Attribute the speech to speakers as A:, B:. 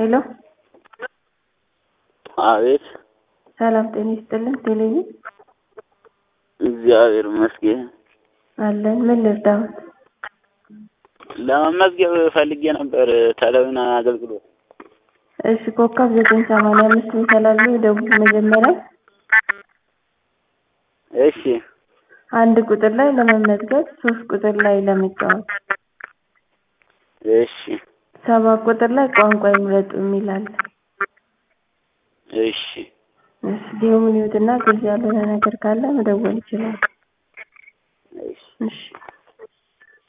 A: ሄሎ
B: አቤት
A: ሰላም ጤና ይስጥልን። ቴሌቪዥን
B: እግዚአብሔር ይመስገን።
A: አለን። ምን ልርዳዎት?
B: ለመመዝገብ ፈልጌ ነበር ቴሌቪዥን አገልግሎት።
A: እሺ ኮከብ ዘጠኝ ሰማንያ አምስት ይሰላሉ ደቡብ መጀመሪያ
B: እሺ
A: አንድ ቁጥር ላይ ለመመዝገብ ሶስት ቁጥር ላይ ለመጫወት
B: እሺ
A: ሰባት ቁጥር ላይ ቋንቋ ይምረጡ የሚል አለ።
B: እሺ
A: እሺ ዲሙን ይዩትና ግልጽ ያልሆነ ነገር ካለ መደወል ይችላል።
B: እሺ
A: እሺ